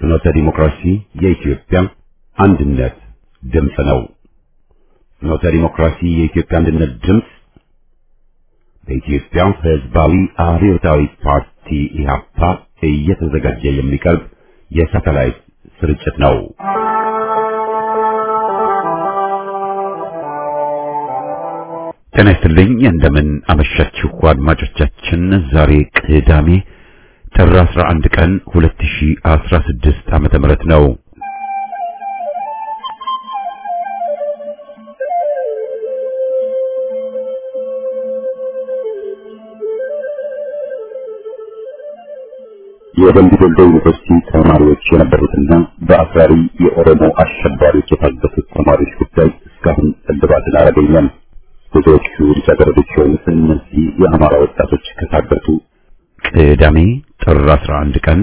ፍኖተ ዲሞክራሲ የኢትዮጵያ አንድነት ድምፅ ነው። ፍኖተ ዲሞክራሲ የኢትዮጵያ አንድነት ድምፅ በኢትዮጵያ ሕዝባዊ አብዮታዊ ፓርቲ ኢህአፓ እየተዘጋጀ የሚቀርብ የሳተላይት ስርጭት ነው። ጤና ይስጥልኝ። እንደምን አመሻችሁ አድማጮቻችን። ዛሬ ቅዳሜ ጥር 11 ቀን 2016 ዓመተ ምህረት ነው። የደምቢ ዶሎ ዩኒቨርሲቲ ተማሪዎች የነበሩትና በአክራሪ የኦሮሞ አሸባሪዎች የታገቱት ተማሪዎች ጉዳይ እስካሁን እልባትን አላገኘም። ብዙዎቹ ልጃገረዶች የሆኑት እነዚህ የአማራ ወጣቶች ከታገቱ ቅዳሜ ጥር 11 ቀን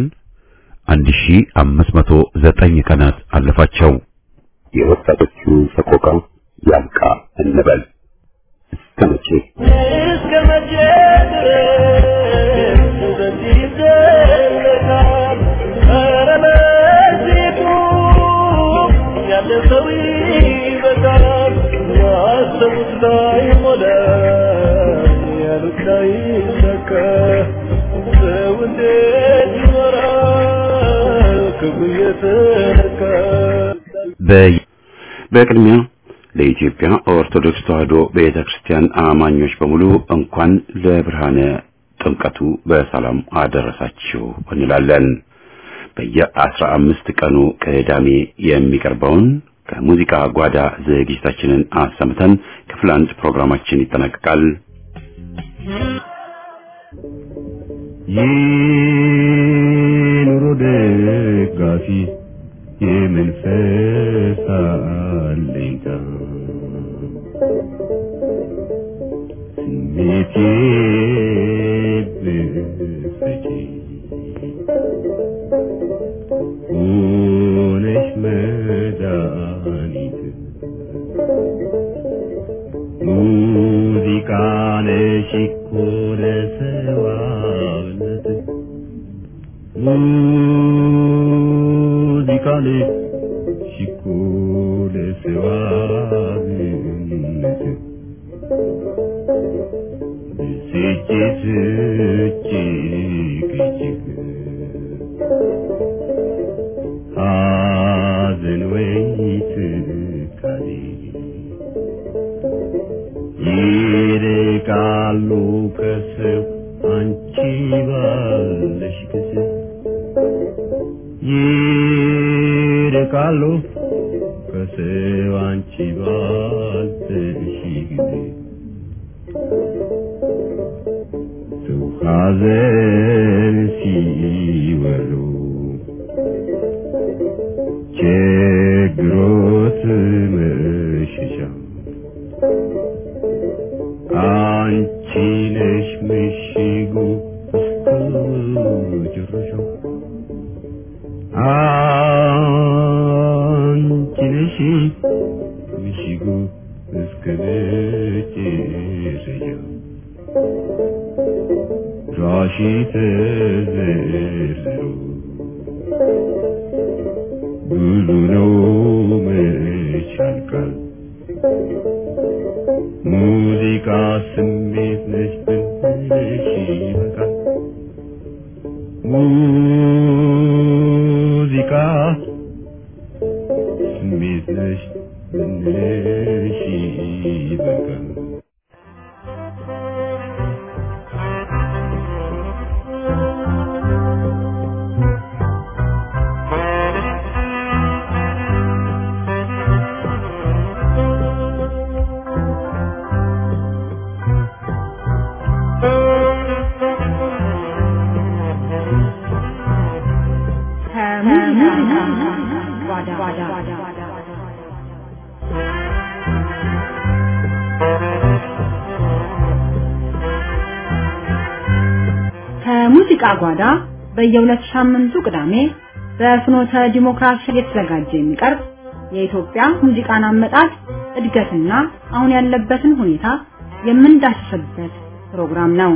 1509 ቀናት አለፋቸው። የወጣቶቹ ሰቆቃ ያብቃ እንበል። እስከ መቼ እስከ መቼ ድረስ በዚህ ይዘለቃል? ኧረ በዚህ ቁም፣ ያለ ሰው ይበቃል። ያሰቡት ላይሞላ፣ ያሉት ላይሳካ፣ ሰው እንዴት ይኖራል ክፉ እየተነካ? በቅድሚያ ለኢትዮጵያ ኦርቶዶክስ ተዋሕዶ ቤተ ክርስቲያን አማኞች በሙሉ እንኳን ለብርሃነ ጥምቀቱ በሰላም አደረሳችሁ እንላለን። በየአስራ አምስት ቀኑ ቅዳሜ የሚቀርበውን ከሙዚቃ ጓዳ ዝግጅታችንን አሰምተን ክፍል አንድ ፕሮግራማችን ይጠናቀቃል። የኑሮ ደጋፊ የመንፈስ አለኝታ ስሜቴ ብትሰጪ ሆነሽ መድኃኒት ሙዚቃ ነሽ እኮ ለሰዋነት ሙዚቃ ነሽ እኮ ለሰዋነት ብስጭት እጅግ እጅግ ሐዘን ወይ ትካዜ ይርቃሉ ከሰው አንቺ ባለሽ ጊዜ ይርቃሉ ከሰው አንቺ ባለሽ ጊዜ ሰው ሐዘን ሲወሉ ችግሮት መሸሻ አንቺ ነሽ ምሽጉ እስከ መጨረሻው አንቺ ነሽ ምሽጉ እስከ መጨረሻው ራሺ ተዘርዝሮ ብዙ ነው መች ያልቃል ሙዚቃ ስሜት ነች ብንልሽ ይበቃል ሙዚቃ ስሜት ነች ብንልሽ ይበቃል ከሙዚቃ ጓዳ በየሁለት ሳምንቱ ቅዳሜ በፍኖተ ዲሞክራሲ የተዘጋጀ የሚቀርብ የኢትዮጵያ ሙዚቃን አመጣጥ እድገትና አሁን ያለበትን ሁኔታ የምንዳስስበት ፕሮግራም ነው።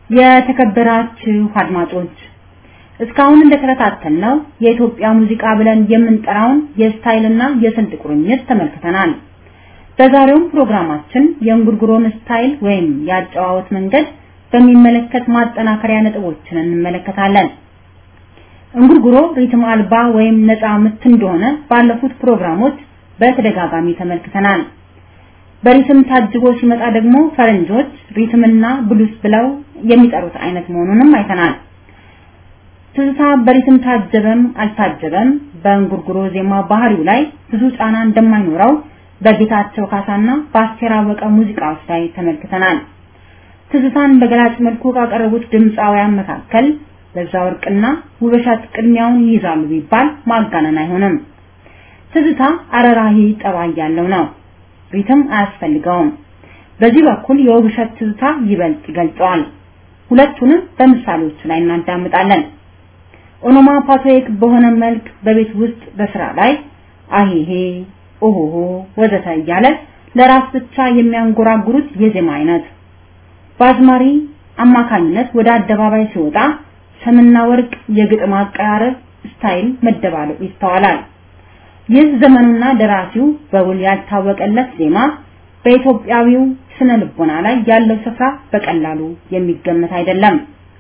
የተከበራችሁ አድማጮች እስካሁን እንደተከታተልነው የኢትዮጵያ ሙዚቃ ብለን የምንጠራውን የስታይልና የስልት ቁርኝት ተመልክተናል። በዛሬውም ፕሮግራማችን የእንጉርጉሮን ስታይል ወይም የአጨዋወት መንገድ በሚመለከት ማጠናከሪያ ነጥቦችን እንመለከታለን። እንጉርጉሮ ሪትም አልባ ወይም ነፃ ምት እንደሆነ ባለፉት ፕሮግራሞች በተደጋጋሚ ተመልክተናል። በሪትም ታጅቦ ሲመጣ ደግሞ ፈረንጆች ሪትምና ብሉስ ብለው የሚጠሩት አይነት መሆኑንም አይተናል። ትዝታ በሪትም ታጀበም አልታጀበም በእንጉርጉሮ ዜማ ባህሪው ላይ ብዙ ጫና እንደማይኖረው በጌታቸው ካሳና በአስቴር አወቀ ሙዚቃዎች ላይ ተመልክተናል። ትዝታን በገላጭ መልኩ ካቀረቡት ድምፃውያን መካከል በዛ ወርቅና ውበሻት ቅድሚያውን ይይዛሉ ቢባል ማጋነን አይሆንም። ትዝታ አረራሂ ጠባይ ያለው ነው። ሪትም አያስፈልገውም። በዚህ በኩል የውብሸት ትዝታ ይበልጥ ይገልጸዋል። ሁለቱንም በምሳሌዎቹ ላይ እናዳምጣለን። ኦኖማፓቶይክ በሆነ መልክ በቤት ውስጥ በስራ ላይ አሄሄ ኦሆሆ ወዘተ እያለ ለራስ ብቻ የሚያንጎራጉሩት የዜማ አይነት በአዝማሪ አማካኝነት ወደ አደባባይ ሲወጣ ሰምና ወርቅ የግጥም አቀራረብ ስታይል መደባለቁ ይስተዋላል። ይህ ዘመኑና ደራሲው በውል ያልታወቀለት ዜማ በኢትዮጵያዊው ስነ ልቦና ላይ ያለው ስፍራ በቀላሉ የሚገመት አይደለም።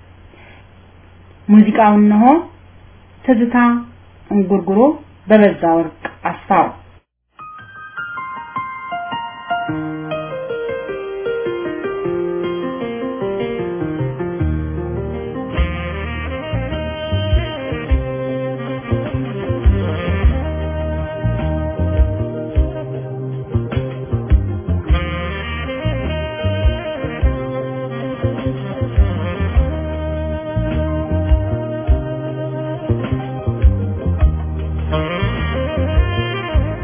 ሙዚቃው እነሆ ትዝታ እንጉርጉሮ በበዛ ወርቅ አስፋው Thank you.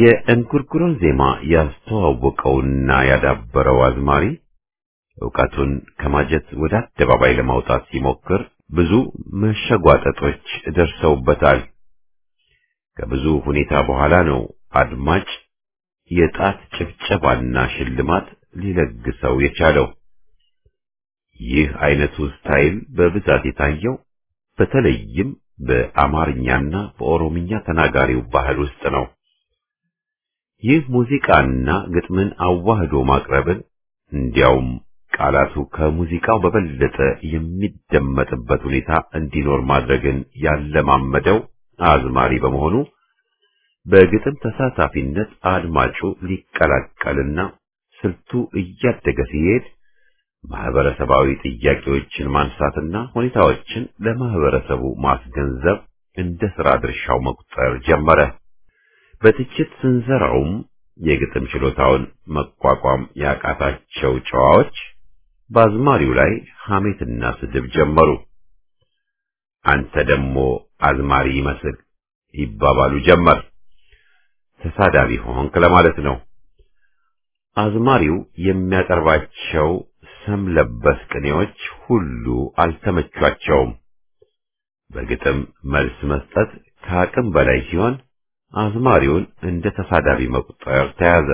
የእንጉርጉሮን ዜማ ያስተዋወቀውና ያዳበረው አዝማሪ ዕውቀቱን ከማጀት ወደ አደባባይ ለማውጣት ሲሞክር ብዙ መሸጓጠጦች ደርሰውበታል። ከብዙ ሁኔታ በኋላ ነው አድማጭ የጣት ጭብጨባና ሽልማት ሊለግሰው የቻለው። ይህ አይነቱ ስታይል በብዛት የታየው በተለይም በአማርኛና በኦሮምኛ ተናጋሪው ባህል ውስጥ ነው። ይህ ሙዚቃና ግጥምን አዋህዶ ማቅረብን እንዲያውም ቃላቱ ከሙዚቃው በበለጠ የሚደመጥበት ሁኔታ እንዲኖር ማድረግን ያለማመደው አዝማሪ በመሆኑ በግጥም ተሳታፊነት አድማጩ ሊቀላቀልና ስልቱ እያደገ ሲሄድ ማህበረሰባዊ ጥያቄዎችን ማንሳትና ሁኔታዎችን ለማህበረሰቡ ማስገንዘብ እንደ ሥራ ድርሻው መቁጠር ጀመረ። በትችት ስንዘራውም የግጥም ችሎታውን መቋቋም ያቃታቸው ጨዋዎች በአዝማሪው ላይ ሐሜትና ስድብ ጀመሩ። አንተ ደግሞ አዝማሪ ይመስል ይባባሉ ጀመር። ተሳዳቢ ሆንክ ለማለት ነው። አዝማሪው የሚያቀርባቸው ሰም ለበስ ቅኔዎች ሁሉ አልተመቿቸውም። በግጥም መልስ መስጠት ከአቅም በላይ ሲሆን አዝማሪውን እንደ ተሳዳቢ መቁጠር ተያዘ።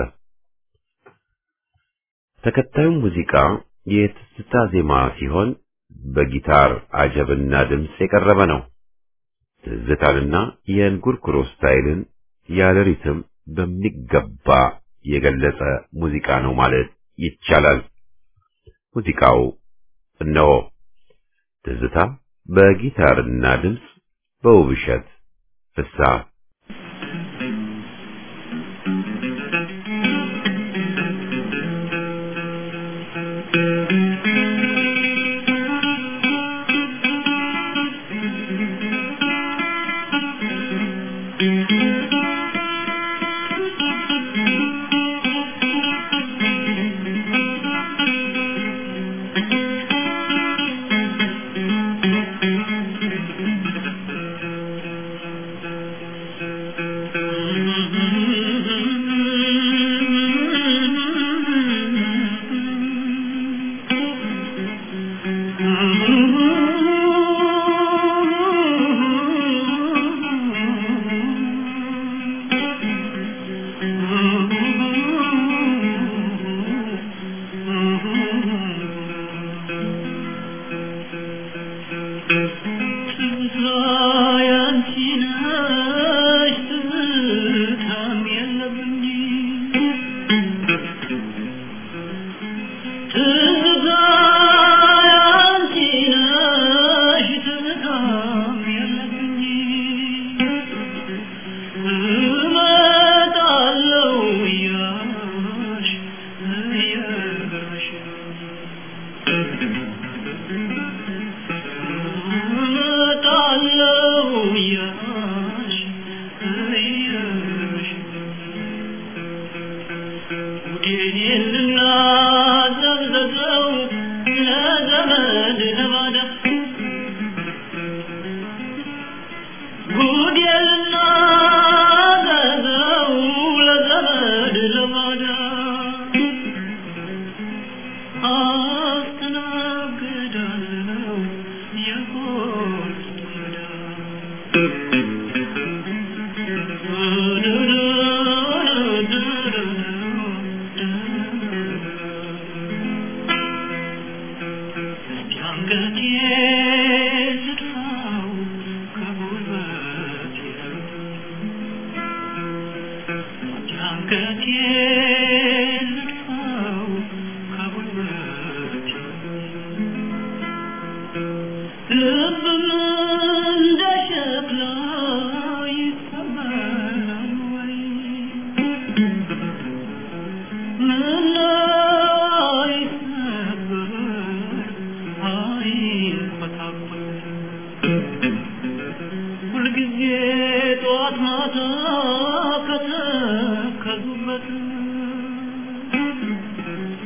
ተከታዩ ሙዚቃ የትዝታ ዜማ ሲሆን በጊታር አጀብና ድምፅ የቀረበ ነው። ትዝታንና የእንጉርጉሮ ስታይልን ያለ ሪትም በሚገባ የገለጸ ሙዚቃ ነው ማለት ይቻላል። ሙዚቃው እነሆ ትዝታ በጊታርና ድምፅ በውብሸት ፍስሐ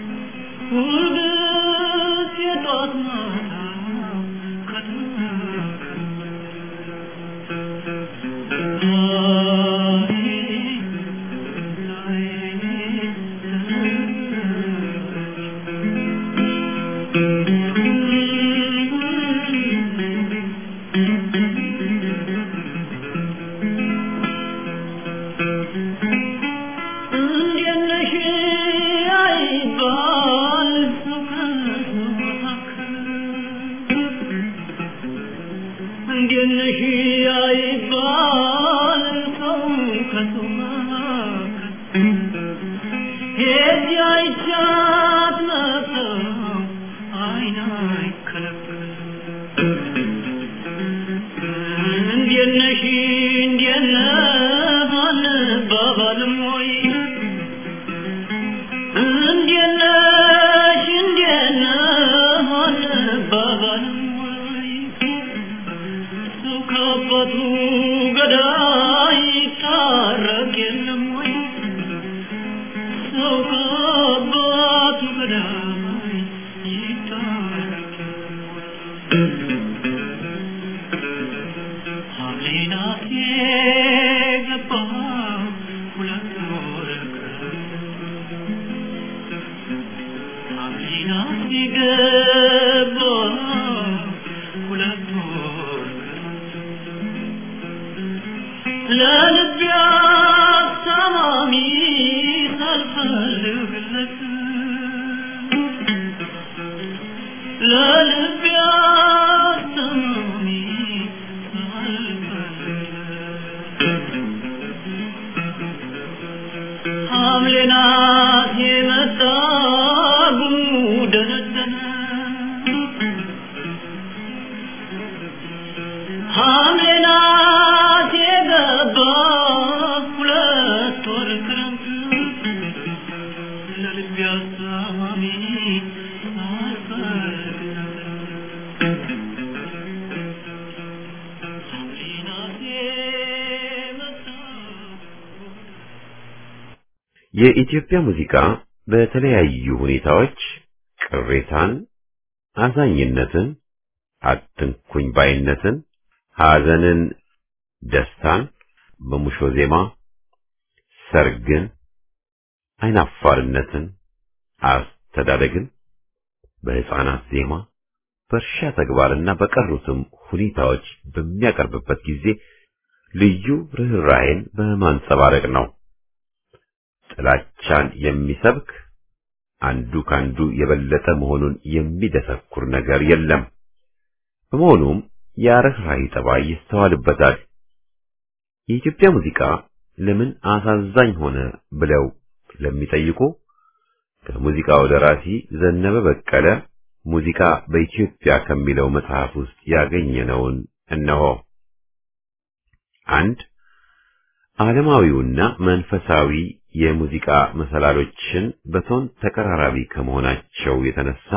Thank you. እንዴት ነሽ አይባል ሰው ከሰው መካከል ሄጄ አይቻት መጣሁ አይን አይከለከል እንዴት ነሽ እንዴት ነህ አንባባልም ወይ እንዴት ነሽ እንዴት ነህ አንባባልም ወይ ሰው ከአባቱ ገዳይ ይታረቅ የለም ወይ ሰው ከአባቱ ገዳይ ይታረቅ የለም ወይ ሐምሌናት የገባ ሁለት ወር ሐምሌናት የገባ ሁለት ወር ለልቤ አስታማሚ ሳልፈልግለት ለልቤ አስታማሚ ሳልፈልግለት ሐምሌ ናት የመጣ ጉሙ ደነደነ ሐምሌ ናት የገባ ሁለት ወር ክረምት ለልቤ አሳማሚ ሳልፈልግለት ሐምሌ ናት የመጣ የኢትዮጵያ ሙዚቃ በተለያዩ ሁኔታዎች ቅሬታን፣ አዛኝነትን፣ አትንኩኝ ባይነትን፣ ሐዘንን፣ ደስታን በሙሾ ዜማ፣ ሰርግን፣ አይናፋርነትን፣ አስተዳደግን በሕፃናት ዜማ፣ በእርሻ ተግባርና በቀሩትም ሁኔታዎች በሚያቀርብበት ጊዜ ልዩ ርኅራኄን በማንጸባረቅ ነው። ጥላቻን የሚሰብክ አንዱ ካንዱ የበለጠ መሆኑን የሚደሰኩር ነገር የለም። በመሆኑም የርኅራኄ ጠባይ ይስተዋልበታል። የኢትዮጵያ ሙዚቃ ለምን አሳዛኝ ሆነ ብለው ለሚጠይቁ ከሙዚቃው ደራሲ ዘነበ በቀለ ሙዚቃ በኢትዮጵያ ከሚለው መጽሐፍ ውስጥ ያገኘነውን እነሆ። አንድ ዓለማዊውና መንፈሳዊ የሙዚቃ መሰላሎችን በቶን ተቀራራቢ ከመሆናቸው የተነሳ፣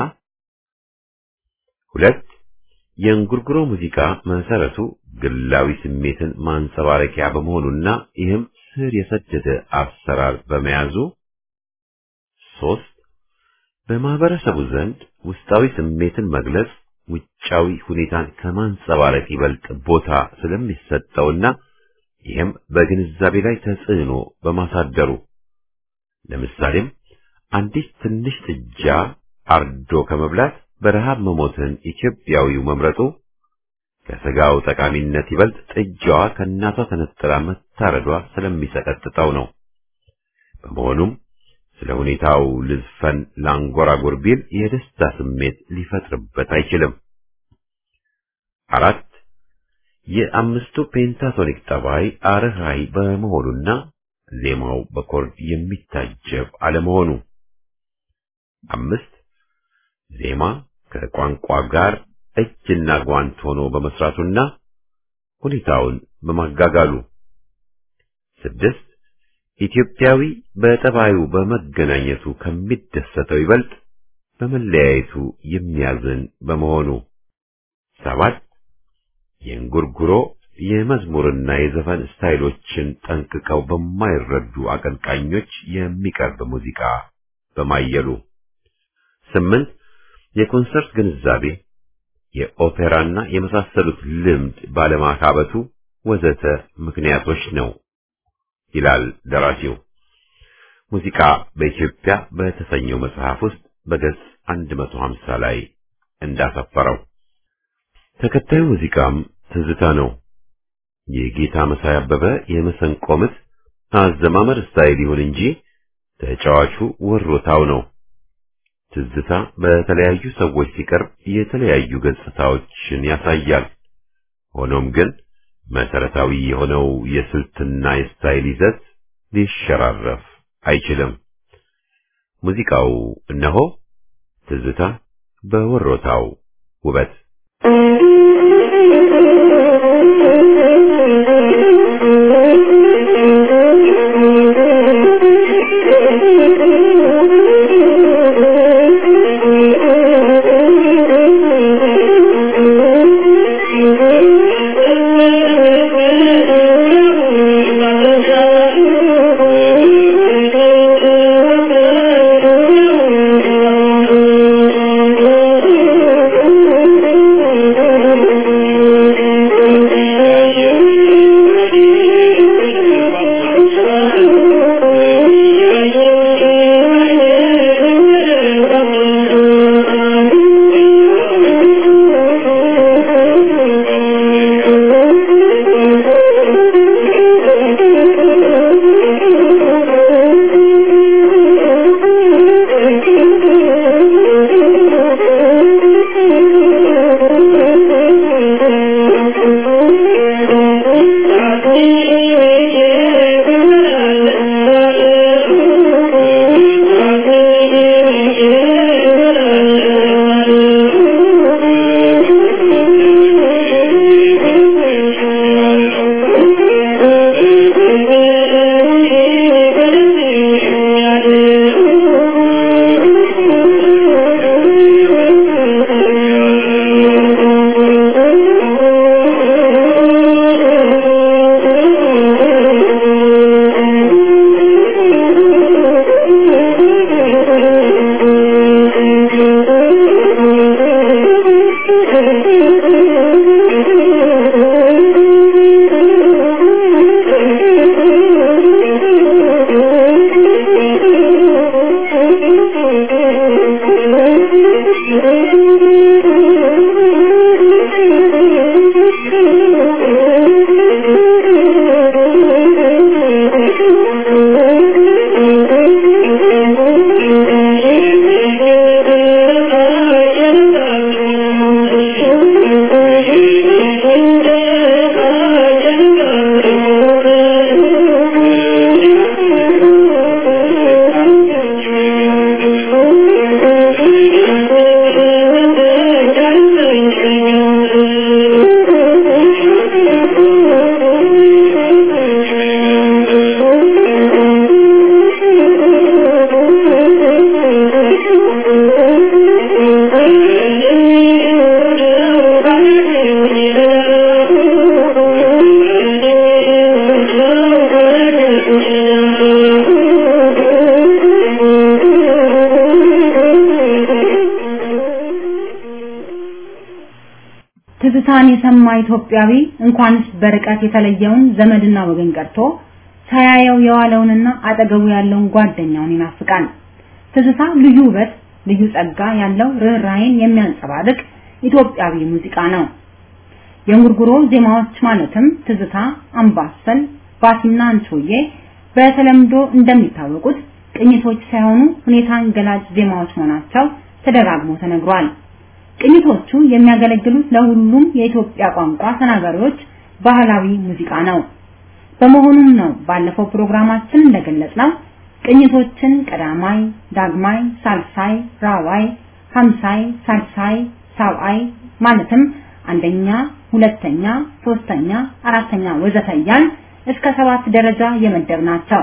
ሁለት የእንጉርጉሮ ሙዚቃ መሰረቱ ግላዊ ስሜትን ማንጸባረቂያ በመሆኑና ይህም ስር የሰደደ አሰራር በመያዙ፣ ሶስት በማህበረሰቡ ዘንድ ውስጣዊ ስሜትን መግለጽ ውጫዊ ሁኔታን ከማንጸባረቅ ይበልጥ ቦታ ስለሚሰጠውና ይህም በግንዛቤ ላይ ተጽዕኖ በማሳደሩ ለምሳሌም አንዲት ትንሽ ጥጃ አርዶ ከመብላት በረሃብ መሞትን ኢትዮጵያዊው መምረጡ ከስጋው ጠቃሚነት ይበልጥ ጥጃዋ ከእናቷ ተነጥላ መታረዷ ስለሚሰቀጥጠው ነው። በመሆኑም ስለ ሁኔታው ልዝፈን ላንጎራጉር ቢል የደስታ ስሜት ሊፈጥርበት አይችልም። አራት የአምስቱ ፔንታቶኒክ ጠባይ አርህራይ በመሆኑና ዜማው በኮርድ የሚታጀብ አለመሆኑ። አምስት ዜማ ከቋንቋ ጋር እጅና ጓንት ሆኖ በመስራቱና ሁኔታውን በማጋጋሉ። ስድስት ኢትዮጵያዊ በጠባዩ በመገናኘቱ ከሚደሰተው ይበልጥ በመለያየቱ የሚያዝን በመሆኑ። ሰባት የእንጉርጉሮ የመዝሙርና የዘፈን ስታይሎችን ጠንቅቀው በማይረዱ አቀንቃኞች የሚቀርብ ሙዚቃ በማየሉ። ስምንት የኮንሰርት ግንዛቤ፣ የኦፔራና የመሳሰሉት ልምድ ባለማካበቱ ወዘተ ምክንያቶች ነው ይላል ደራሲው። ሙዚቃ በኢትዮጵያ በተሰኘው መጽሐፍ ውስጥ በገጽ 150 ላይ እንዳሰፈረው ተከታዩ ሙዚቃም ትዝታ ነው። የጌታ መሳይ አበበ የመሰንቆ ምት አዘማመር ስታይል ይሁን እንጂ ተጫዋቹ ወሮታው ነው። ትዝታ በተለያዩ ሰዎች ሲቀርብ የተለያዩ ገጽታዎችን ያሳያል። ሆኖም ግን መሰረታዊ የሆነው የስልትና የስታይል ይዘት ሊሸራረፍ አይችልም። ሙዚቃው እነሆ ትዝታ በወሮታው ውበት ትዝታን የሰማ ኢትዮጵያዊ እንኳንስ በርቀት የተለየውን ዘመድና ወገን ቀርቶ ሳያየው የዋለውንና አጠገቡ ያለውን ጓደኛውን ይናፍቃል። ትዝታ ልዩ ውበት፣ ልዩ ጸጋ ያለው ርኅራኄን የሚያንጸባርቅ ኢትዮጵያዊ ሙዚቃ ነው። የእንጉርጉሮ ዜማዎች ማለትም ትዝታ፣ አምባሰል፣ ባሲና አንቾዬ በተለምዶ እንደሚታወቁት ቅኝቶች ሳይሆኑ ሁኔታን ገላጭ ዜማዎች መሆናቸው ተደጋግሞ ተነግሯል። ቅኝቶቹ የሚያገለግሉት ለሁሉም የኢትዮጵያ ቋንቋ ተናጋሪዎች ባህላዊ ሙዚቃ ነው። በመሆኑም ነው ባለፈው ፕሮግራማችን እንደገለጽነው ቅኝቶችን ቀዳማይ፣ ዳግማይ፣ ሳልሳይ፣ ራዋይ፣ ሀምሳይ፣ ሳልሳይ፣ ሳብአይ ማለትም አንደኛ፣ ሁለተኛ፣ ሶስተኛ፣ አራተኛ ወዘተ እያልን እስከ ሰባት ደረጃ የመደብ ናቸው።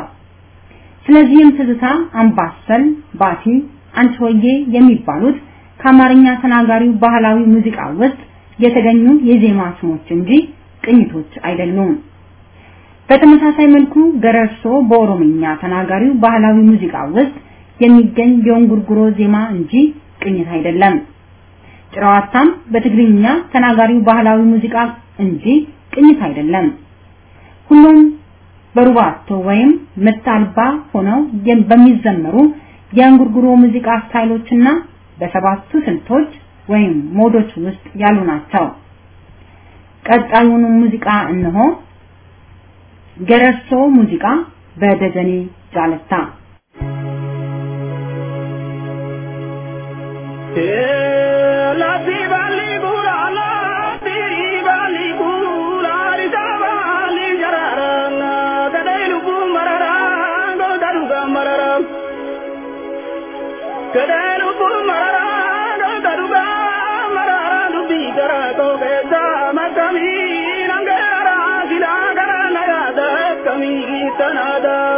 ስለዚህም ትዝታ፣ አምባሰል፣ ባቲ፣ አንቺሆዬ የሚባሉት ከአማርኛ ተናጋሪው ባህላዊ ሙዚቃ ውስጥ የተገኙ የዜማ ስሞች እንጂ ቅኝቶች አይደሉም። በተመሳሳይ መልኩ ገረርሶ በኦሮምኛ ተናጋሪው ባህላዊ ሙዚቃ ውስጥ የሚገኝ የእንጉርጉሮ ዜማ እንጂ ቅኝት አይደለም። ጭራዋታም በትግርኛ ተናጋሪው ባህላዊ ሙዚቃ እንጂ ቅኝት አይደለም። ሁሉም በሩባቶ ወይም ምት አልባ ሆነው በሚዘመሩ የእንጉርጉሮ ሙዚቃ ስታይሎችና በሰባቱ ስልቶች ወይም ሞዶች ውስጥ ያሉ ናቸው። ቀጣዩን ሙዚቃ እነሆ። ገረርሶ ሙዚቃ በደጀኔ ጃለታ La ti bali gura la ti bali gura Gadaalu kun mararaa goota dhugaa mararaa dubbii garaa koo keessaa makkamiin hangeeraa silaa garaa na yaada akkamii tanaadhaa.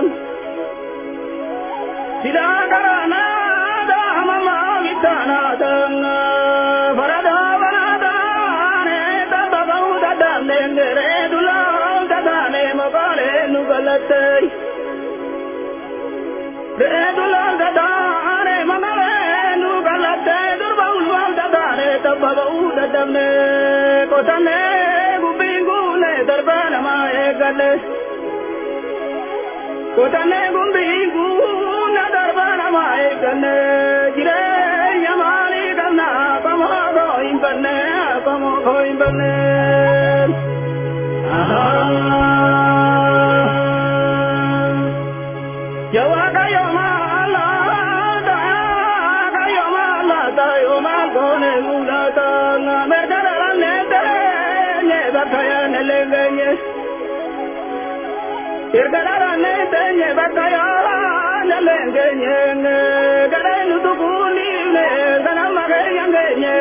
Silaa garaa na yaada mammaa bittaanaadhaa. Faradaa banaadhaane tabba ba'uu dadhabneen geree dulaa tataane maqaalee nu galattee. Reedulaa tataane maqaalee nu galattee durba ulfaa tataane tabba ba'uu dadhabnee qotannee gubbiin guune darbaa namaa eeggalle. Kotannee gumbiin guuna darbaa namaa eegganne jireenya maalii qabna qomoo koo hin banne qomoo koo hin banne. Jawaaqa yoo maalaata aaqa yoo maalaata yoo maal goone guulaata merga dhalannee teenye bakka yaane leengenye. Irgalarane tenye bakayana lengenye gare nutukuni ne gana magenye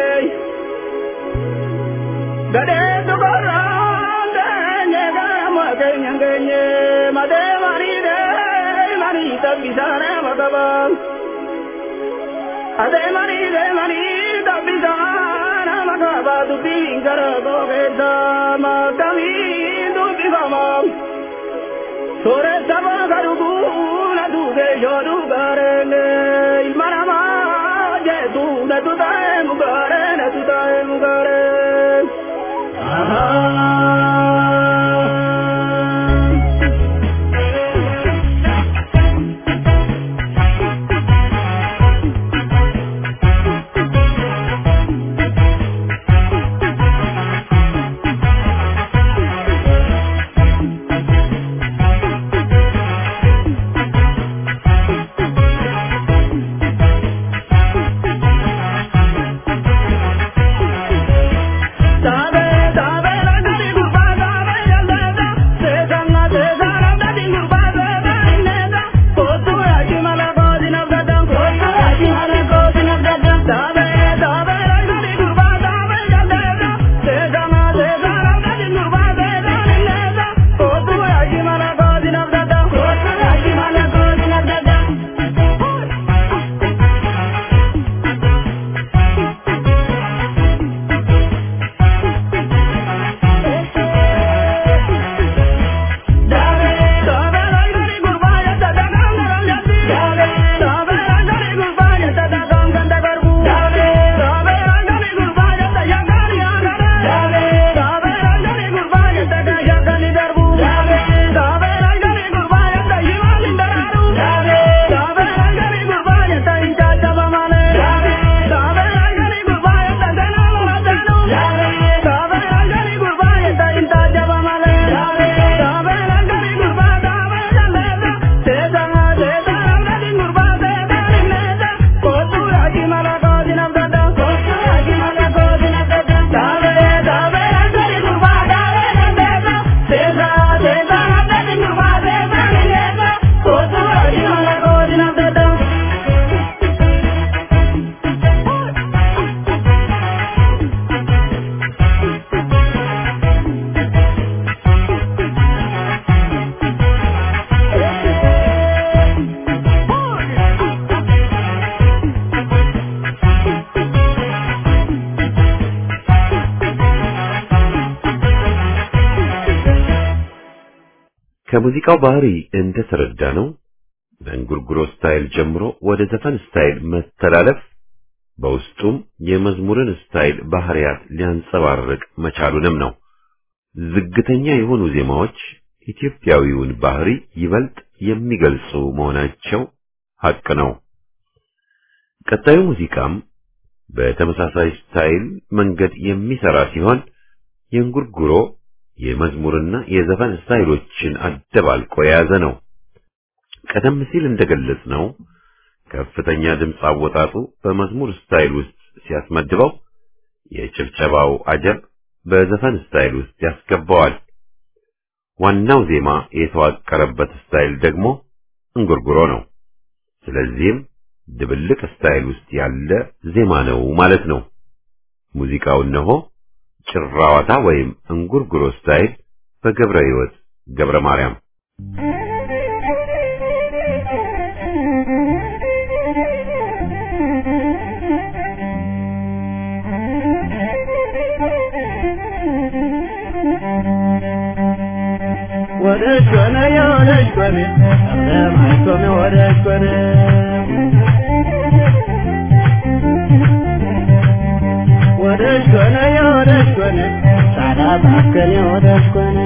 gare tukora tenye gana magenye made mari de mari tabisana magabang ade mari de mari tabisana magaba tu pingara gogeda magami tu bigamam Sore saba garugu na duge yoru garene ilma nama je tu na tu tae mugare na tu tae mugare. Sabe sabe la gari gurba sabe yalda se sanna se sana da din gurba sabe neda kotu aji mala ko din abda kotu aji mala ko din abda sabe sabe la gari gurba sabe yalda se sanna se sana da din gurba sabe neda kotu aji mala ko din abda kotu aji mala ko din abda ከሙዚቃው ባህሪ እንደተረዳ ነው በእንጉርጉሮ ስታይል ጀምሮ ወደ ዘፈን ስታይል መተላለፍ በውስጡም የመዝሙርን ስታይል ባህሪያት ሊያንጸባርቅ መቻሉንም ነው። ዝግተኛ የሆኑ ዜማዎች ኢትዮጵያዊውን ባህሪ ይበልጥ የሚገልጹ መሆናቸው ሐቅ ነው። ቀጣዩ ሙዚቃም በተመሳሳይ ስታይል መንገድ የሚሰራ ሲሆን የእንጉርጉሮ የመዝሙርና የዘፈን ስታይሎችን አደባልቆ የያዘ ነው። ቀደም ሲል እንደገለጽ ነው ከፍተኛ ድምፅ አወጣጡ በመዝሙር ስታይል ውስጥ ሲያስመድበው፣ የጭብጨባው አጀብ በዘፈን ስታይል ውስጥ ያስገባዋል። ዋናው ዜማ የተዋቀረበት ስታይል ደግሞ እንጉርጉሮ ነው። ስለዚህም ድብልቅ ስታይል ውስጥ ያለ ዜማ ነው ማለት ነው። ሙዚቃው እነሆ ጭራዋታ ወይም እንጉርጉሮ ስታይል በገብረ ሕይወት ገብረ ማርያም ወደሽ ኮነ የወደሽ ኮነ ለማሽ ኮነ ወደሽ ኮነ ወደሽ ኮነ የወደሽ ኮነ ሳዳ ባከነ ወደሽ ኮነ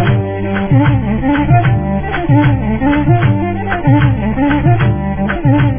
Thank you.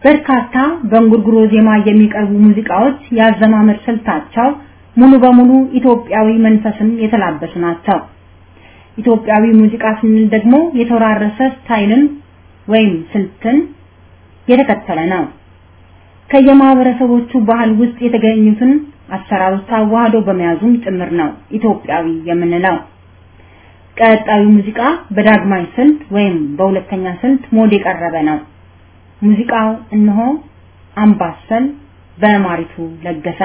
በርካታ በእንጉርጉሮ ዜማ የሚቀርቡ ሙዚቃዎች ያዘማመር ስልታቸው ሙሉ በሙሉ ኢትዮጵያዊ መንፈስን የተላበሱ ናቸው። ኢትዮጵያዊ ሙዚቃ ስንል ደግሞ የተወራረሰ ስታይልን ወይም ስልትን የተከተለ ነው። ከየማህበረሰቦቹ ባህል ውስጥ የተገኙትን አሰራሮች አዋህዶ በመያዙም ጭምር ነው ኢትዮጵያዊ የምንለው። ቀጣዩ ሙዚቃ በዳግማይ ስልት ወይም በሁለተኛ ስልት ሞድ የቀረበ ነው። ሙዚቃው እነሆ አምባሰል በማሪቱ ለገሰ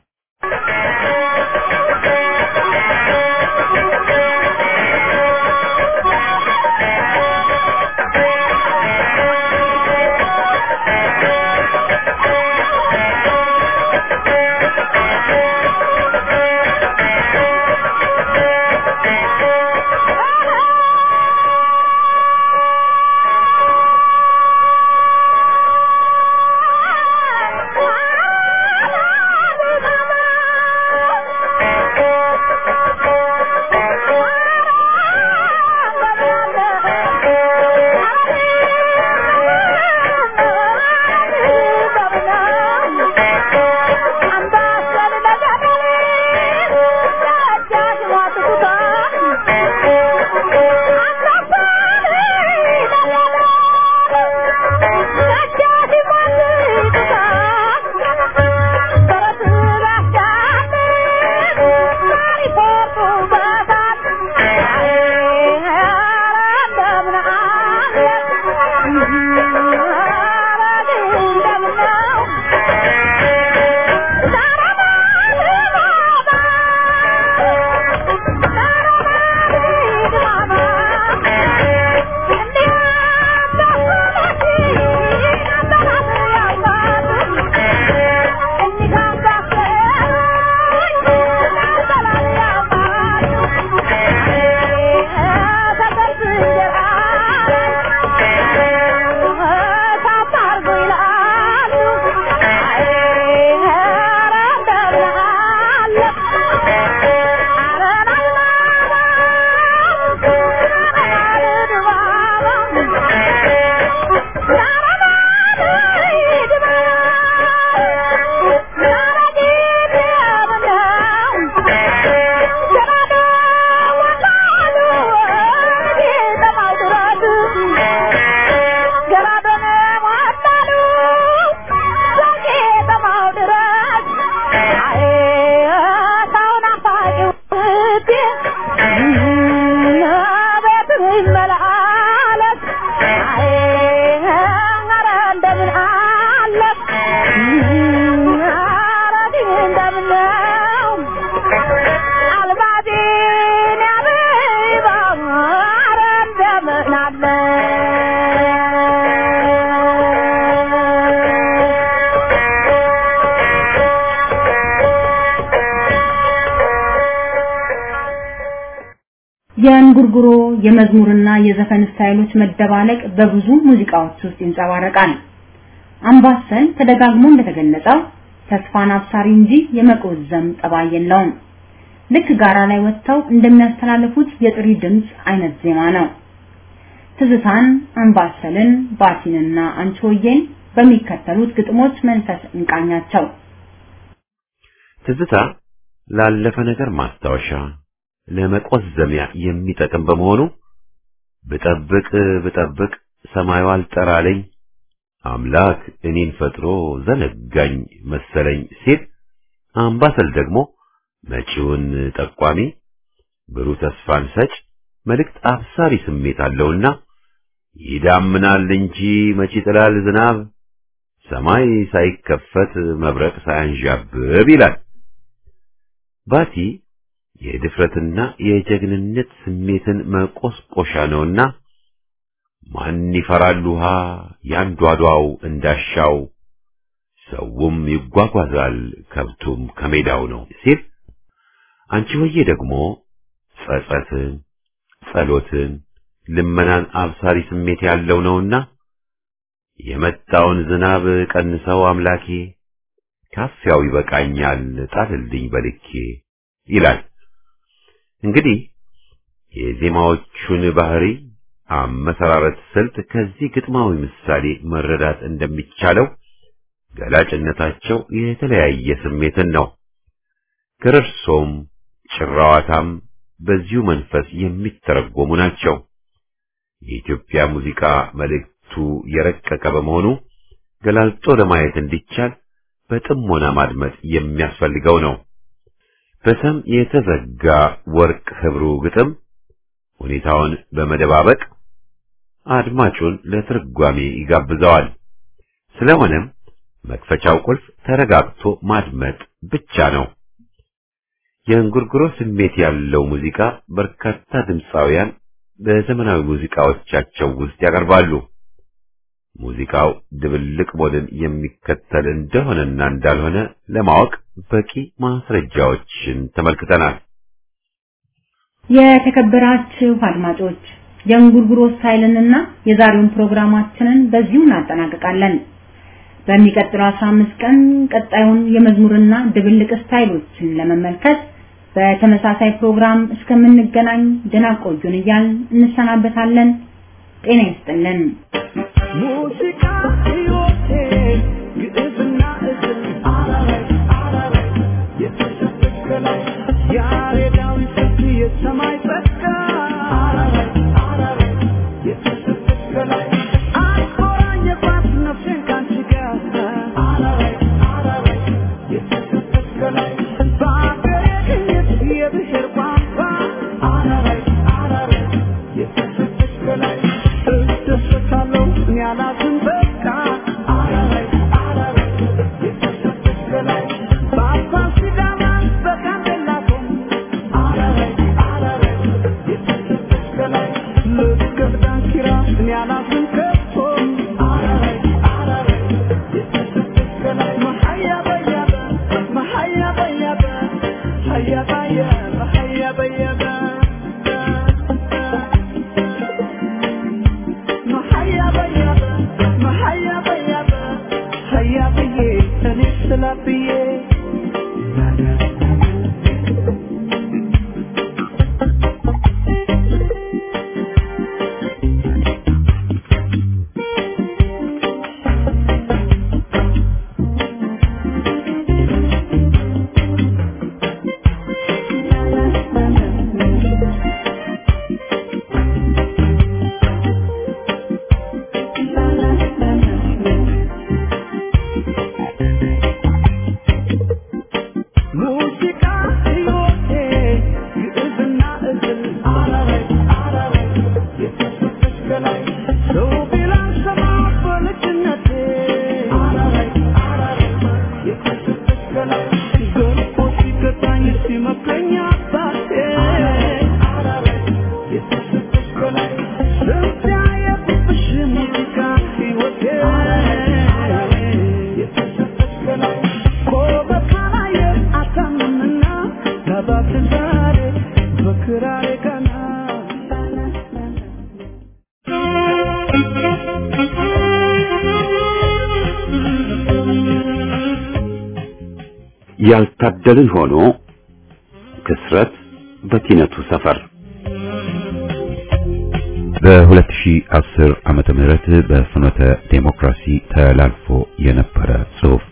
የእንጉርጉሮ የመዝሙርና የዘፈን ስታይሎች መደባለቅ በብዙ ሙዚቃዎች ውስጥ ይንጸባረቃል። አምባሰል ተደጋግሞ እንደተገለጸው ተስፋን አብሳሪ እንጂ የመቆዘም ጠባይ የለውም። ልክ ጋራ ላይ ወጥተው እንደሚያስተላልፉት የጥሪ ድምፅ አይነት ዜማ ነው። ትዝታን፣ አምባሰልን፣ ባቲንና አንቺሆዬን በሚከተሉት ግጥሞች መንፈስ እንቃኛቸው። ትዝታ ላለፈ ነገር ማስታወሻ ለመቆዘሚያ የሚጠቅም በመሆኑ ብጠብቅ ብጠብቅ ሰማዩ አልጠራለኝ አምላክ እኔን ፈጥሮ ዘነጋኝ መሰለኝ ሲል አምባሰል ደግሞ መጪውን ጠቋሚ ብሩህ ተስፋን ሰጭ መልእክት አብሳሪ ስሜት አለውና ይዳምናል እንጂ መቼ ይጥላል ዝናብ ሰማይ ሳይከፈት መብረቅ ሳያንዣብብ ይላል። ባቲ የድፍረትና የጀግንነት ስሜትን መቆስቆሻ ነውና ማን ይፈራል ውሃ ያንዷዷው እንዳሻው ሰውም ይጓጓዛል ከብቱም ከሜዳው ነው ሲል አንቺ ሆዬ ደግሞ ጸጸትን፣ ጸሎትን፣ ልመናን አብሳሪ ስሜት ያለው ነውና የመጣውን ዝናብ ቀንሰው አምላኬ ካፊያው ይበቃኛል ጣልልኝ በልኬ ይላል። እንግዲህ የዜማዎቹን ባህሪ አመሰራረት ስልት ከዚህ ግጥማዊ ምሳሌ መረዳት እንደሚቻለው ገላጭነታቸው የተለያየ ስሜትን ነው። ገረርሶም ጭራዋታም በዚሁ መንፈስ የሚተረጎሙ ናቸው። የኢትዮጵያ ሙዚቃ መልእክቱ የረቀቀ በመሆኑ ገላልጦ ለማየት እንዲቻል በጥሞና ማድመጥ የሚያስፈልገው ነው። በሰም የተዘጋ ወርቅ ህብሩ ግጥም ሁኔታውን በመደባበቅ አድማጩን ለትርጓሜ ይጋብዘዋል። ስለሆነም መክፈቻው ቁልፍ ተረጋግቶ ማድመጥ ብቻ ነው። የእንጉርጉሮ ስሜት ያለው ሙዚቃ በርካታ ድምፃውያን በዘመናዊ ሙዚቃዎቻቸው ውስጥ ያቀርባሉ። ሙዚቃው ድብልቅ ሞድን የሚከተል እንደሆነና እንዳልሆነ ለማወቅ በቂ ማስረጃዎችን ተመልክተናል። የተከበራችሁ አድማጮች የእንጉርጉሮ ስታይልንና የዛሬውን ፕሮግራማችንን በዚሁ እናጠናቅቃለን። በሚቀጥለው 15 ቀን ቀጣዩን የመዝሙርና ድብልቅ ስታይሎችን ለመመልከት በተመሳሳይ ፕሮግራም እስከምንገናኝ ደህና ቆዩን እያልን እንሰናበታለን። ጤና ይስጥልን። ሙዚቃ ሕይወቴ ግዕዝና እዝል አራራይ አራራይ የተሸፈከላይ ያሬዳዊ ስልት የሰማይ ጸጋ አራራይ አራራይ የተሸፈከላይ አቆራኘባት ነፍሴን ካንቺ ጋር አራራይ አራራይ የተሸፈከላይ በአገሬ ቅኝት የብሔር ቋንቋ አራራይ አራራይ የተሸፈከላይ እደሰታለሁ እኔ አላዝን በቃ አራራይ አራራይ የተሸፈከላይ በአባ ሲዳማ በጋምቤላ ቶም አራራይ አራራይ የተሸፈከላይ ልገብ ዳንኪራ እኔ አላዝን ከቶም አራራይ አራራይ የተሸፈከላይ መሀያ በያበ መሀያ በያበ ሀያ ባየበ ሀያ በየበ መሀያ በያበ መሀያ በያበ ሀያ ብዬ እኔ ስላ ብዬ ሙዚቃ ሕይወቴ ግዕዝና እዝል አራራይ አራራይ የተሰጠች ከላይ ሰው ቢላን ሰማ በልጅነቴ አራራይ አራራይ የተሰጠች ከላይ ገርፎ ሲገታኝ ሲመክረኝ አባቴ አራራይ የተሰጠች ከላይ ስንት ያየሁብሽ ሙዚቃ ሕይወቴ የተሰጠች ከላይ ቆመ ካላየ አታምንና ሰባት ዛሬ በክራሬ ቀና ያልታደልን ሆኖ ክስረት በቲነቱ ሰፈር በ2010 ዓመተ ምህረት በፍኖተ ዴሞክራሲ ተላልፎ የነበረ ጽሑፍ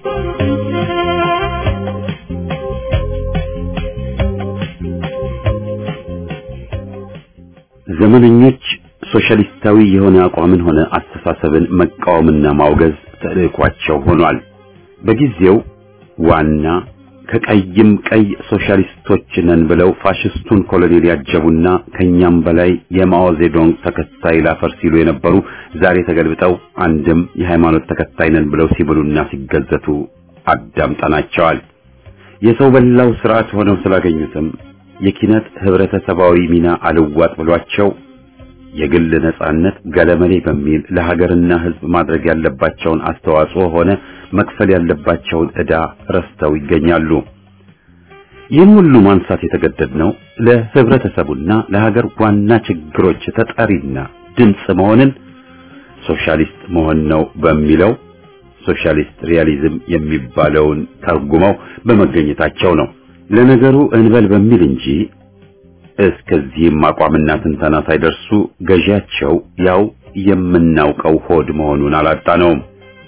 ዘመነኞች ሶሻሊስታዊ የሆነ አቋምን ሆነ አስተሳሰብን መቃወምና ማውገዝ ተልዕኳቸው ሆኗል። በጊዜው ዋና ከቀይም ቀይ ሶሻሊስቶች ነን ብለው ፋሽስቱን ኮሎኔል ያጀቡና ከኛም በላይ የማኦ ዜዶንግ ተከታይ ላፈር ሲሉ የነበሩ ዛሬ ተገልብጠው አንድም የሃይማኖት ተከታይ ነን ብለው ሲብሉና ሲገዘቱ አዳምጠናቸዋል። የሰው በላው ስርዓት ሆነው ስላገኙትም የኪነት ህብረተሰባዊ ሚና አልዋጥ ብሏቸው የግል ነጻነት ገለመሌ በሚል ለሀገርና ህዝብ ማድረግ ያለባቸውን አስተዋጽኦ ሆነ መክፈል ያለባቸውን ዕዳ ረስተው ይገኛሉ። ይህን ሁሉ ማንሳት የተገደድነው ለህብረተሰቡና ለሀገር ዋና ችግሮች ተጠሪና ድምፅ መሆንን ሶሻሊስት መሆን ነው በሚለው ሶሻሊስት ሪያሊዝም የሚባለውን ተርጉመው በመገኘታቸው ነው። ለነገሩ እንበል በሚል እንጂ እስከዚህም አቋምና ትንተና ሳይደርሱ ገዢያቸው ያው የምናውቀው ሆድ መሆኑን አላጣነውም።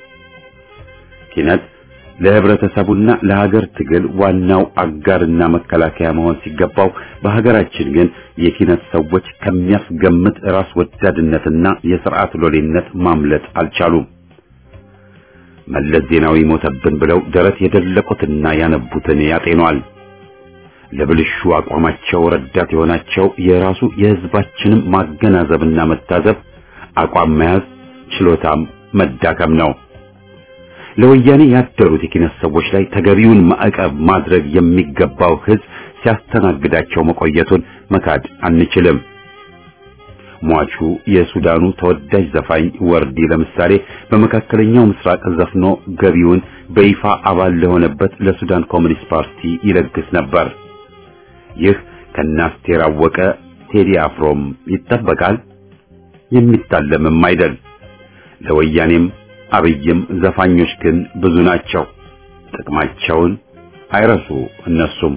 ኪነት ለህብረተሰቡና ለሀገር ትግል ዋናው አጋርና መከላከያ መሆን ሲገባው በሀገራችን ግን የኪነት ሰዎች ከሚያስገምት ራስ ወዳድነትና የስርዓት ሎሌነት ማምለጥ አልቻሉም። መለስ ዜናዊ ሞተብን ብለው ደረት የደለቁትና ያነቡትን ያጤኗል። ለብልሹ አቋማቸው ረዳት የሆናቸው የራሱ የህዝባችንም ማገናዘብና መታዘብ አቋም መያዝ ችሎታም መዳከም ነው። ለወያኔ ያደሩት የኪነት ሰዎች ላይ ተገቢውን ማዕቀብ ማድረግ የሚገባው ህዝብ ሲያስተናግዳቸው መቆየቱን መካድ አንችልም። ሟቹ የሱዳኑ ተወዳጅ ዘፋኝ ወርዲ ለምሳሌ በመካከለኛው ምስራቅ ዘፍኖ ገቢውን በይፋ አባል ለሆነበት ለሱዳን ኮሚኒስት ፓርቲ ይለግስ ነበር። ይህ ከናስቴር አወቀ ቴዲ አፍሮም ይጠበቃል፣ የሚታለምም አይደል። ለወያኔም አብይም ዘፋኞች ግን ብዙ ናቸው። ጥቅማቸውን አይረሱ እነሱም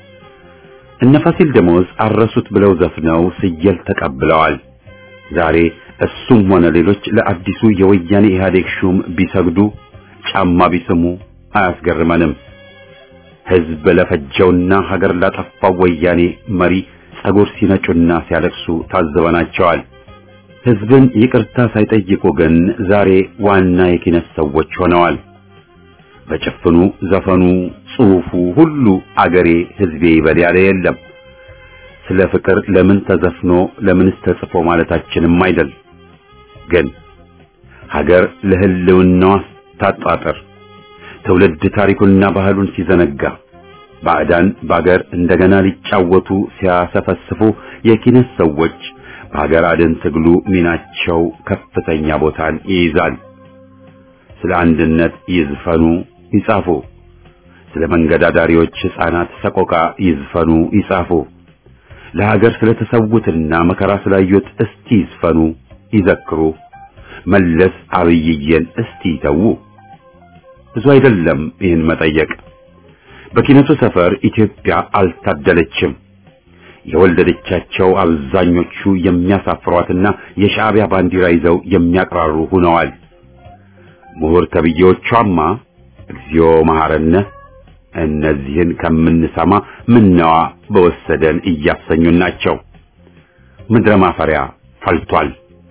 እነ ፋሲል ደሞዝ አረሱት ብለው ዘፍነው ስየል ተቀብለዋል። ዛሬ እሱም ሆነ ሌሎች ለአዲሱ የወያኔ ኢህአዴግ ሹም ቢሰግዱ ጫማ ቢስሙ አያስገርመንም። ህዝብ ለፈጀውና ሀገር ላጠፋው ወያኔ መሪ ጸጉር ሲነጩና ሲያለቅሱ ታዝበናቸዋል። ህዝብን ይቅርታ ሳይጠይቁ ግን ዛሬ ዋና የኪነት ሰዎች ሆነዋል። በጭፍኑ ዘፈኑ፣ ጽሑፉ ሁሉ አገሬ ህዝቤ ይበል ያለ የለም። ስለ ፍቅር ለምን ተዘፍኖ ለምንስ ተጽፎ ማለታችንም አይደል። ግን ሀገር ለህልውናዋ ታጣጥር ትውልድ ታሪኩንና ባህሉን ሲዘነጋ ባዕዳን በአገር እንደገና ሊጫወቱ ሲያሰፈስፉ የኪነት ሰዎች በሀገር አድን ትግሉ ሚናቸው ከፍተኛ ቦታን ይይዛል። ስለ አንድነት ይዝፈኑ ይጻፉ። ስለ መንገድ አዳሪዎች ሕፃናት ሰቆቃ ይዝፈኑ ይጻፉ። ለሀገር ስለተሰዉትና መከራ ስላዩት እስቲ ይዝፈኑ ይዘክሩ። መለስ አብይዬን እስቲ ይተዉ። ብዙ አይደለም ይህን መጠየቅ። በኪነቱ ሰፈር ኢትዮጵያ አልታደለችም። የወለደቻቸው አብዛኞቹ የሚያሳፍሯትና የሻዕቢያ ባንዲራ ይዘው የሚያቅራሩ ሆነዋል። ምሁር ተብዬዎቿማ እግዚኦ መሐረነ እነዚህን ከምንሰማ ምነዋ በወሰደን እያሰኙን ናቸው። ምድረ ማፈሪያ ፈልቷል።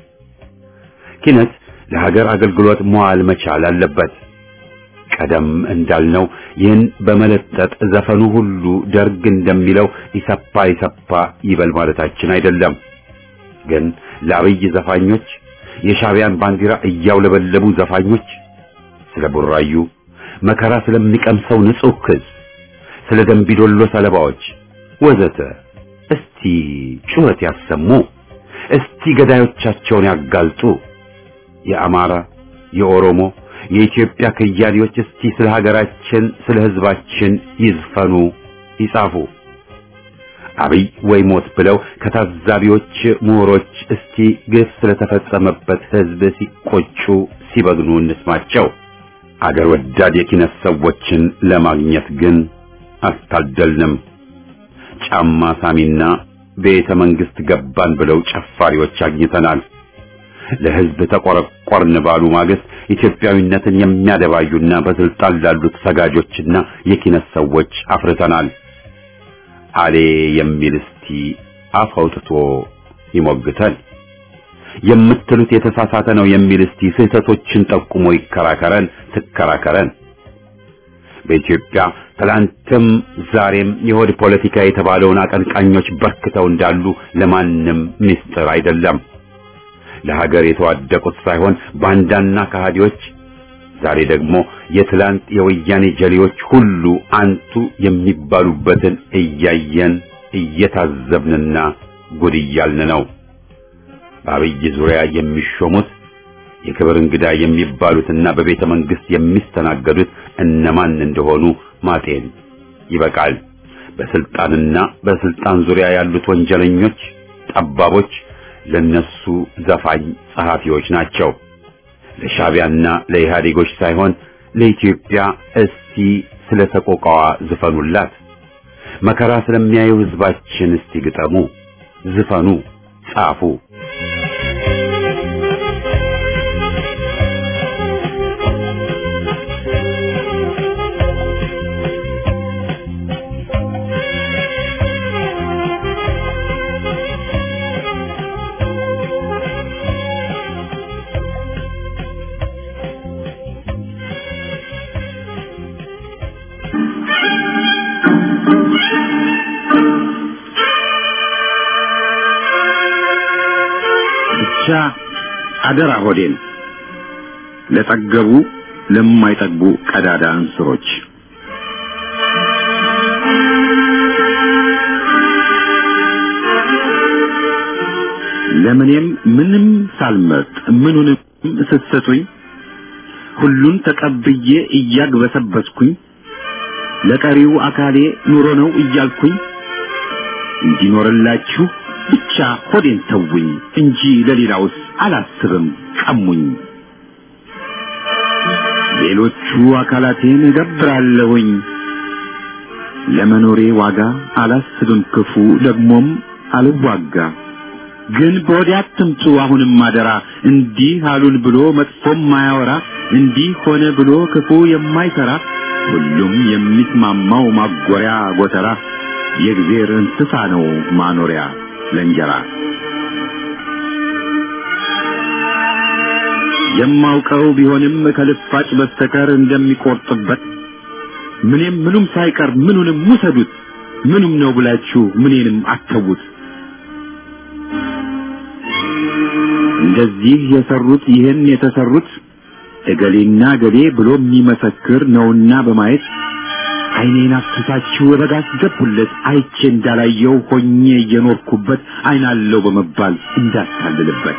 ኪነት ለሀገር አገልግሎት መዋል መቻል አለበት። ቀደም እንዳልነው ይህን በመለጠጥ ዘፈኑ ሁሉ ደርግ እንደሚለው ይሰፓ ይሰፓ ይበል ማለታችን አይደለም። ግን ለአብይ ዘፋኞች የሻዕቢያን ባንዲራ እያውለበለቡ ዘፋኞች ስለ ቡራዩ መከራ ስለሚቀምሰው ንጹህ ሕዝብ፣ ስለ ደንቢዶሎ ሰለባዎች ወዘተ እስቲ ጩኸት ያሰሙ። እስቲ ገዳዮቻቸውን ያጋልጡ። የአማራ፣ የኦሮሞ፣ የኢትዮጵያ ከያኔዎች እስቲ ስለ ሀገራችን፣ ስለ ሕዝባችን ይዝፈኑ፣ ይጻፉ። አብይ ወይ ሞት ብለው ከታዛቢዎች ምሁሮች እስቲ ግፍ ስለተፈጸመበት ሕዝብ ሲቆጩ ሲበግኑ እንስማቸው። አገር ወዳድ የኪነት ሰዎችን ለማግኘት ግን አልታደልንም። ጫማ ሳሚና ቤተ መንግስት ገባን ብለው ጨፋሪዎች አግኝተናል። ለሕዝብ ተቆረቆርን ባሉ ማግስት ኢትዮጵያዊነትን የሚያደባዩና በስልጣን ላሉት ሰጋጆችና የኪነት ሰዎች አፍርተናል። አሌ የሚል እስቲ አፍ አውጥቶ ይሞግተን። የምትሉት የተሳሳተ ነው የሚል እስቲ ስህተቶችን ጠቁሞ ይከራከረን፣ ትከራከረን። በኢትዮጵያ ትላንትም ዛሬም የሆድ ፖለቲካ የተባለውን አቀንቃኞች በርክተው እንዳሉ ለማንም ምስጢር አይደለም። ለሀገር የተዋደቁት ሳይሆን ባንዳና ከሃዲዎች ዛሬ ደግሞ የትላንት የወያኔ ጀሌዎች ሁሉ አንቱ የሚባሉበትን እያየን እየታዘብንና ጉድ እያልን ነው። በአብይ ዙሪያ የሚሾሙት የክብር እንግዳ የሚባሉትና በቤተ መንግስት የሚስተናገዱት እነማን እንደሆኑ ማጤን ይበቃል። በስልጣንና በስልጣን ዙሪያ ያሉት ወንጀለኞች፣ ጠባቦች ለነሱ ዘፋኝ ጸሐፊዎች ናቸው። ለሻዕቢያና ለኢህአዴጎች ሳይሆን ለኢትዮጵያ እስቲ ስለ ተቆቃዋ ዝፈኑላት። መከራ ስለሚያዩ ህዝባችን እስቲ ግጠሙ፣ ዝፈኑ፣ ጻፉ። ብቻ አደራ ሆዴን ለጠገቡ ለማይጠግቡ ቀዳዳ እንስሮች ለምኔም ምንም ሳልመርጥ ምኑንም ስትሰጡኝ ሁሉን ተቀብዬ እያግበሰበስኩኝ ለቀሪው አካሌ ኑሮ ነው እያልኩኝ እንዲኖርላችሁ ብቻ ሆዴን ተውኝ እንጂ ለሌላውስ አላስብም ቀሙኝ። ሌሎቹ አካላቴን እገብራለሁኝ ለመኖሬ ዋጋ አላስብም ክፉ ደግሞም አልዋጋ። ግን በወዲያ አትምጡ አሁንም አደራ እንዲህ አሉን ብሎ መጥፎም ማያወራ እንዲህ ሆነ ብሎ ክፉ የማይሰራ ሁሉም የሚስማማው ማጎሪያ ጎተራ የእግዜር እንስሳ ነው ማኖሪያ ለእንጀራ የማውቀው ቢሆንም ከልፋጭ በስተቀር እንደሚቆርጥበት ምንም ምኑም ሳይቀር ምኑንም ውሰዱት ምኑም ነው ብላችሁ ምኔንም አተዉት እንደዚህ የሰሩት ይህን የተሰሩት እገሌና እገሌ ብሎ የሚመሰክር ነውና በማየት ዓይኔን አፍስሳችሁ በጋ አስገቡለት አይቼ እንዳላየው ሆኜ እየኖርኩበት ዓይናለው በመባል እንዳታልልበት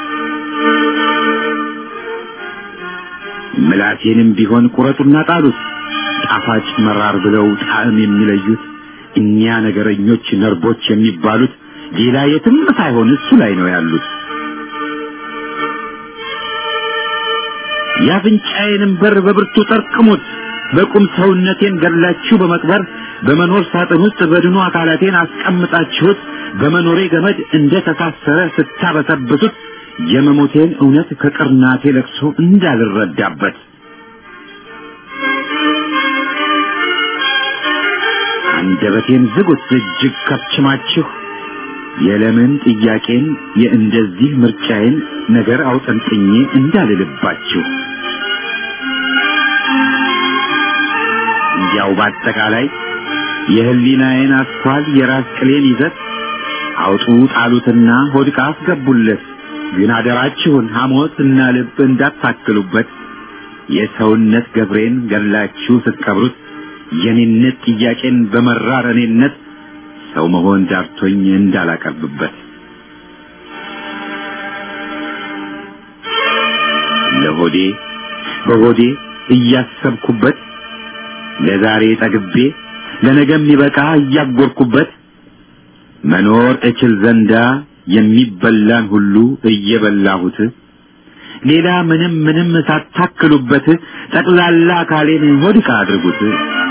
ምላሴንም ቢሆን ቁረጡና ጣሉት ጣፋጭ መራር ብለው ጣዕም የሚለዩት እኒያ ነገረኞች ነርቦች የሚባሉት ሌላ የትም ሳይሆን እሱ ላይ ነው ያሉት። የአፍንጫዬንም በር በብርቱ ጠርቅሙት። በቁም ሰውነቴን ገድላችሁ በመቅበር በመኖር ሳጥን ውስጥ በድኑ አካላቴን አስቀምጣችሁት በመኖሬ ገመድ እንደ ተሳሰረ ስታበሰብሱት የመሞቴን እውነት ከቅርናቴ ለቅሶ እንዳልረዳበት አንደበቴን ዝጉት እጅግ ከብችማችሁ የለምን ጥያቄን የእንደዚህ ምርጫዬን ነገር አውጠንጥኜ እንዳልልባችሁ እንዲያው በአጠቃላይ የህሊናዬን አስኳል የራስ ቅሌን ይዘት አውጡ ጣሉትና ሆድቃ አስገቡለት። ግን አደራችሁን ሐሞትና ልብ እንዳታክሉበት። የሰውነት ገብሬን ገላችሁ ስትቀብሩት የኔነት ጥያቄን በመራር እኔነት ሰው መሆን ዳርቶኝ እንዳላቀርብበት ለሆዴ በሆዴ እያሰብኩበት ለዛሬ ጠግቤ ለነገ የሚበቃ እያጎርኩበት መኖር እችል ዘንዳ የሚበላን ሁሉ እየበላሁት ሌላ ምንም ምንም ሳታክሉበት ጠቅላላ አካሌን ሆድቃ አድርጉት።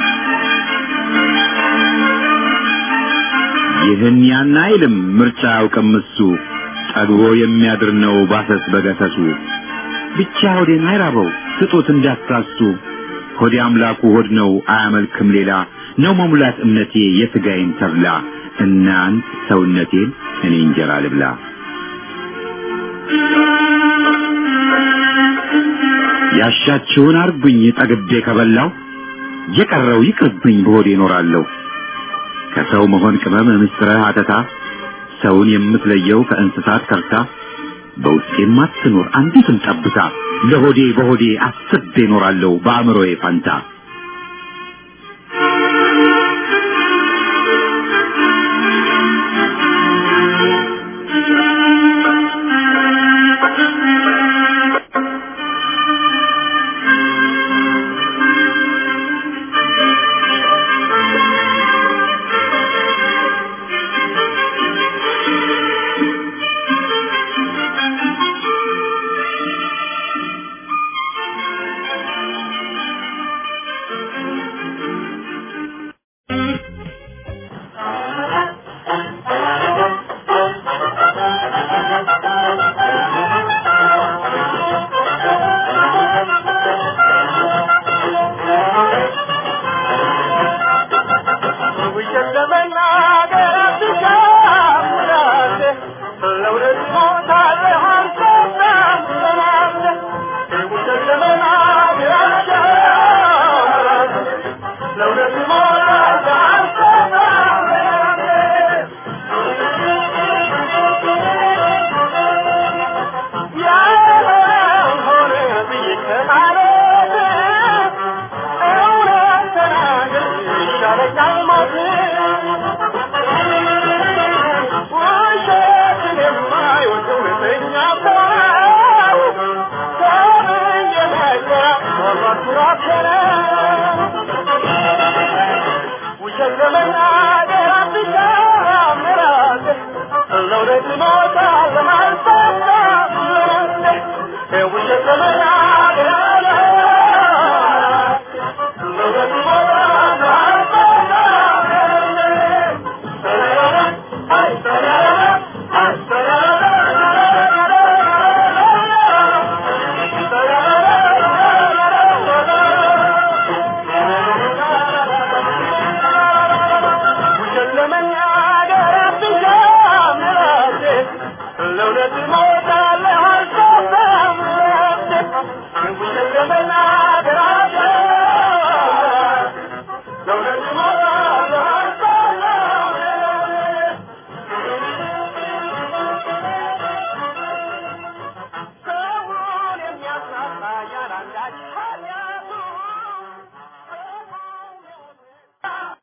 ይህን ያን አይልም ምርጫ አያውቅም እሱ ጠግቦ የሚያድር ነው ባሰስ በገሰሱ ብቻ ሆዴን አይራበው ስጡት እንዳትሳሱ ሆዴ አምላኩ ሆድ ነው አያመልክም ሌላ ነው መሙላት እምነቴ የሥጋዬን ተብላ እናንት ሰውነቴን እኔ እንጀራ ልብላ ያሻችሁን አርጉኝ ጠግቤ ከበላው የቀረው ይቅርብኝ በሆዴ እኖራለሁ ከሰው መሆን ቅመም ምስጥረ አተታ ሰውን የምትለየው ከእንስሳት ከርታ በውስጤም አትኖር አንዲትም ጠብታ ለሆዴ በሆዴ አስቤ እኖራለሁ በአእምሮዬ ፋንታ ራሴነ ውሸት ለመናገር አትጨምራት ለእውነት ሞታ